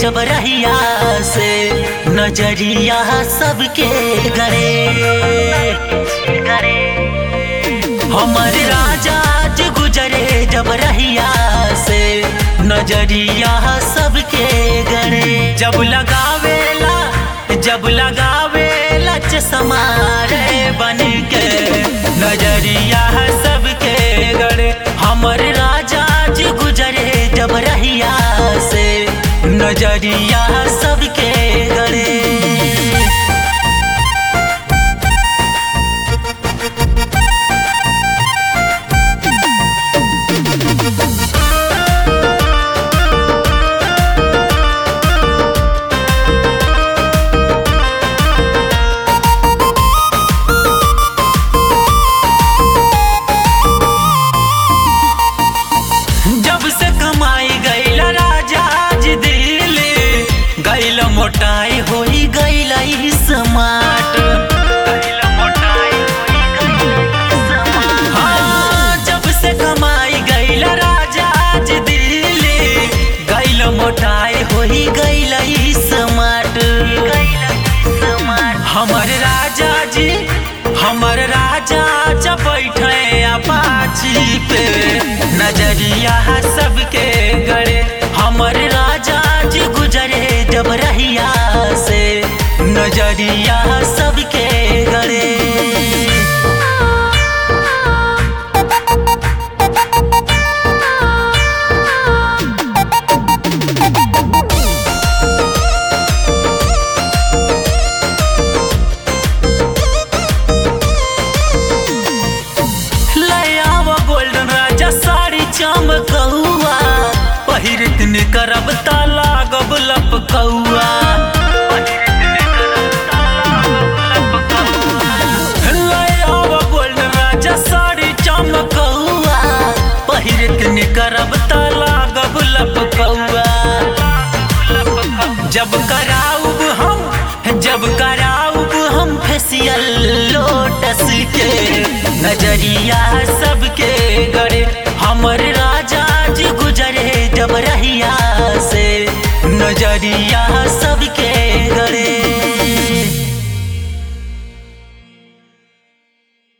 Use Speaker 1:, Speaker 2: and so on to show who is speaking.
Speaker 1: जब रहिया से नजरिया सबके गड़े गड़े हमर राजा जी गुजरे जब रहिया से नजरिया सबके गड़े जब लगावेला जब लगावेला चश्मा रे बन के नजरिया सबके गड़े हमर राजा जी गुजरे जब रहिया से नजरिया सबके गड़े जब से कमाई गईल राजा जी दिल्ली गईल मोटाई होई गईल स्मार्ट हाँ, जब से कमाई गईल राजा जी दिल्ली गईल मोटाई होई गईल स्मार्ट हमर राजा जी हमर राजा जब बैठे अपाची पे नजरिया सबके गड़े हमर राजा जी गुजरे जब रहिया से नजरिया सबके गड़े लयाव गोल्डन राजा साड़ी चमकौआ पहिरत ने करब ताला गबलप कौआ लयाव गोल्डन राजा साड़ी चमकौआ पहिरत ने करब ताला गबलप कौआ जब कराऊब हम जब कराऊब हम फेसियल लोटस के नजरिया सबके गड़े हमर राजा जी गुजरे जब रहिया से नजरिया सब